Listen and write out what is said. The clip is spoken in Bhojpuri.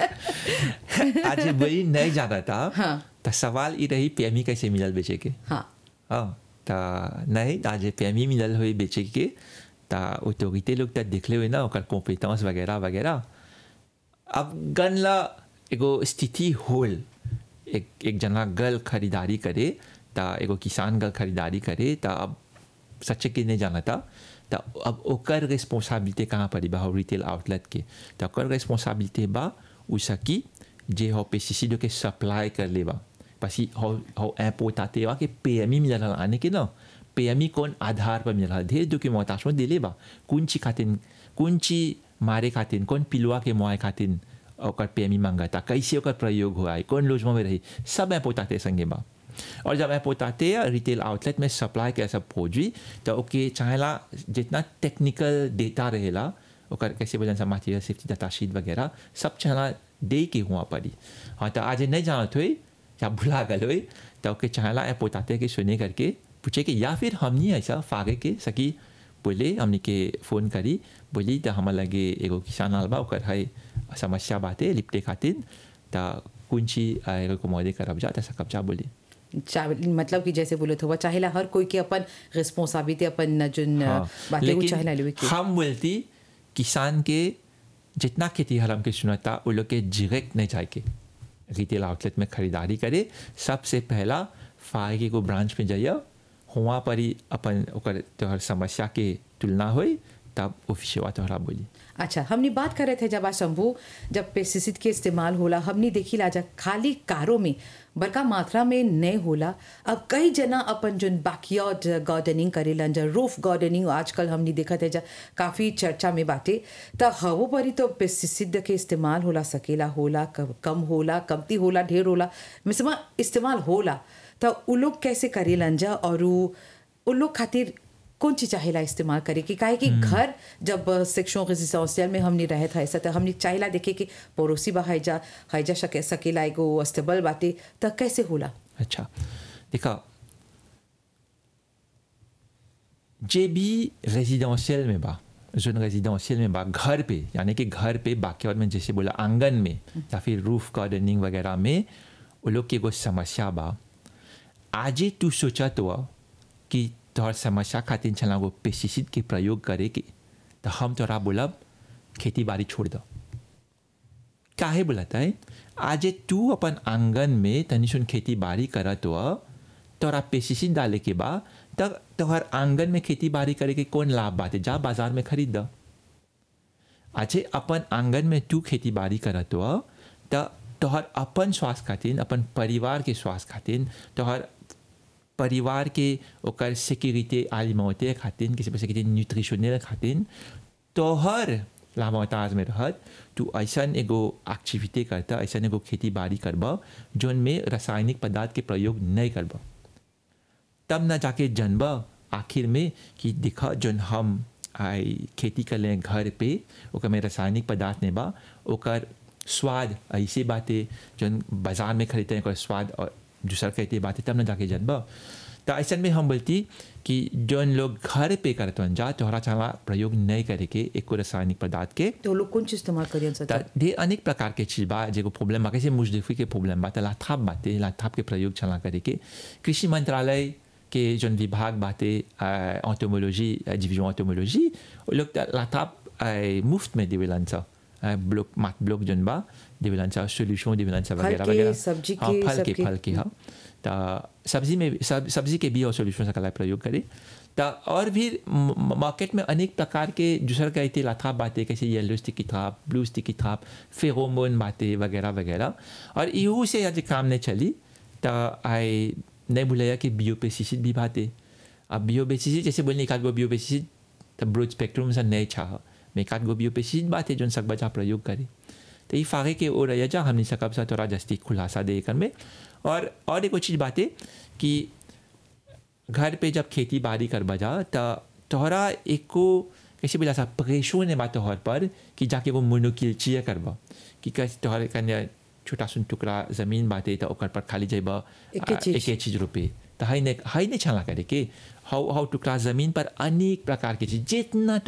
आज वही नहीं जाना था हाँ। तो सवाल ये रही पेमी कैसे मिलल बेचे के हाँ हाँ तो नहीं आज पेमी मिलल हुई बेचे के तो ऑटोरिटी लोग तो देखले हुए ना ओकर कॉम्पिटेंस वगैरह वगैरह अब गन ला एगो स्थिति होल एक एक जना गल खरीदारी करे तो एगो किसान गल खरीदारी करे तो अब सच्चे के नहीं जाना था तो अब ओकर रिस्पॉन्सिबिलिटी कहाँ पड़ी बा रिटेल आउटलेट के तो ओकर रिस्पॉन्सिबिलिटी बा उ सकी जे हो पेस्टिसाइड के सप्लाई कर ले बा पसी हो हो इम्पोर्ट आते बा के पीएमई मिलल आने के ना पीएमई कौन आधार पर मिलल ढेर डॉक्यूमेंटेशन दिले बा कौन ची खातिन कौन ची मारे खातिन कौन पिलुआ के मुआए खातिन ओकर पीएमई मांगता कैसे ओकर प्रयोग हुआ है कौन लोजमा में रही सब इम्पोर्ट आते संगे बा और जब इम्पोर्ट आते हैं रिटेल आउटलेट में सप्लाई के सब खोजी तो ओके चाहेला जितना टेक्निकल डेटा रहेला ओकर कैसे वजन से मटेरियल सेफ्टी डाटा शीट वगैरह सब चाहेला दे के हुआ पड़ी हाँ तो आज नहीं जानत हुई या भुला गल हुई तो ओके चाहेला इम्पोर्ट आते के सुने करके पूछे कि या फिर हमनी ऐसा फागे के सकी बोले हमने के फ़ोन करी बोली तो हमार लगे एगो किसान आल बा ओकर है समस्या बाते लिपटे खातिर तो कुंची एगो कुमारी करब जा तो सकब जा बोली चाहे मतलब कि जैसे बोले हुआ चाहेला हर कोई के अपन रिस्पॉन्सिबिलिटी अपन जोन हाँ, बातें वो चाहेला लेवे के हम बोलती किसान के जितना खेती हराम के सुनता वो लोग के डायरेक्ट नहीं जाए के रिटेल आउटलेट में खरीदारी करे सबसे पहला फायके को ब्रांच में जाइए हुआ पर ही अपन ओकर तोहर समस्या के तुलना होई तब ऑफिसवा तोहरा बोली अच्छा हमने बात कर रहे थे जब आज शंभू जब पेस्टिसाइड के इस्तेमाल होला हमने देखी लाजा खाली कारों में बड़का मात्रा में नहीं होला अब कई जना अपन जो बैकयार्ड गार्डनिंग करेलन जा रूफ गार्डनिंग आजकल हमने देखा थे जा काफ़ी चर्चा में बाटे त हवो परी तो पेस्टिसाइड के इस्तेमाल होला सकेला होला कम कम होला कमती होला ढेर होला मिसमा इस्तेमाल होला त उ लोग कैसे करेलन जा और उ उ लोग खातिर कौन चीज चाहेला इस्तेमाल करे कि काहे कि घर जब सेक्शन रेजिडेंशियल में हमने रहे था ऐसा तो हमने चाहेला देखे कि पड़ोसी बा हैजा हैजा सके सकेला एगो अस्तबल बाटे त कैसे होला अच्छा देखा जे भी रेजिडेंशियल में बा जोन रेजिडेंशियल में बा घर पे यानी कि घर पे बाकी में जैसे बोला आंगन में या फिर रूफ गार्डनिंग वगैरह में वो लोग की एगो समस्या बा आजे तू सोचा तो कि तोहर समस्या खातिर छला वो पेस्टिसाइड के प्रयोग करे के तो हम तोरा बोलब खेती बाड़ी छोड़ दो काहे बोलता है आज तू अपन आंगन में तनी सुन खेती बाड़ी करत हो तोरा पेस्टिसाइड डाले के बा तब तोहर आंगन में खेती बाड़ी करे के कौन लाभ बात है जा बाजार में खरीद द आज अपन आंगन में तू खेती बाड़ी करत हो त तोहर अपन स्वास्थ्य खातिर अपन परिवार के स्वास्थ्य खातिर तोहर परिवार के ओकर सिक्योरिटी आलिमौते खातिर किसी पैसे के न्यूट्रिशनल खातिर तोहर लामोताज में रहत तू ऐसा एगो एक्टिविटी करता ऐसा एगो खेती बाड़ी करब जोन में रासायनिक पदार्थ के प्रयोग नहीं करब तब न जाके जनब आखिर में कि देखा जोन हम आई खेती कर लें घर पे ओकर में रासायनिक पदार्थ नहीं बा ओकर स्वाद ऐसे बातें जोन बाजार में खरीदते हैं ओकर स्वाद और दूसरा कहते बातें तब न जाके जनब तो ऐसा में हम बोलती कि जोन लोग घर पे करते हैं जा तोहरा चाला प्रयोग नहीं करे के एको रासायनिक पदार्थ के तो लोग कौन चीज इस्तेमाल करियन त सर ढेर अनेक प्रकार के चीज बा जेको प्रॉब्लम बा कैसे मुजदफी के प्रॉब्लम बा त लाथाप बाते लाथाप के प्रयोग चला करे के कृषि मंत्रालय के जोन विभाग बाते ऑटोमोलॉजी डिवीजन ऑटोमोलॉजी वो लोग त लाथाप अ, मुफ्त में देवेलन सा अ, ब्लॉक मात ब्लॉक जोन बा देवेलन सा सोल्यूशन देवेलन सा फल वगैरह के, वगैरह सब्जी हाँ, के, फल के सबके। फल के हाँ त सब्जी में सब, सब्जी के भी और सोल्यूशन सकला प्रयोग करे त और भी म- मार्केट में अनेक प्रकार के दूसर कहते लाथा बातें कैसे yellow sticky trap blue sticky trap pheromone बातें वगैरह वगैरह और इहू से आज काम नहीं चली तो आई नहीं भूलाया कि बियो पेस्टिसाइड भी बातें अब बियो पेस्टिसाइड जैसे बोलने एक आध गो बियो पेस्टिसाइड तो ब्रोड स्पेक्ट्रम से नहीं चाह मैं एक आध गो बियो पेस्टिसाइड बातें जो सब बचा प्रयोग करे तो ये फागे के ओ रह जा हमने सकब सा थोड़ा जस्ती खुलासा दे कर में और और एक चीज़ बातें कि घर पे जब खेती बाड़ी कर बजा तो तोहरा एको कैसे बोला सा प्रेशो ने बात तोहर पर कि जाके वो मुनुकिलचिया करबा कि कैसे तोहर कन्या छोटा सुन टुकड़ा जमीन बाटे तो ओकर पर खाली जाइबा एके चीज। एके चीज रोपे तो हाई ने हाई नहीं छाला करे के हाउ हाउ टुकड़ा जमीन पर अनेक प्रकार के चीज जितना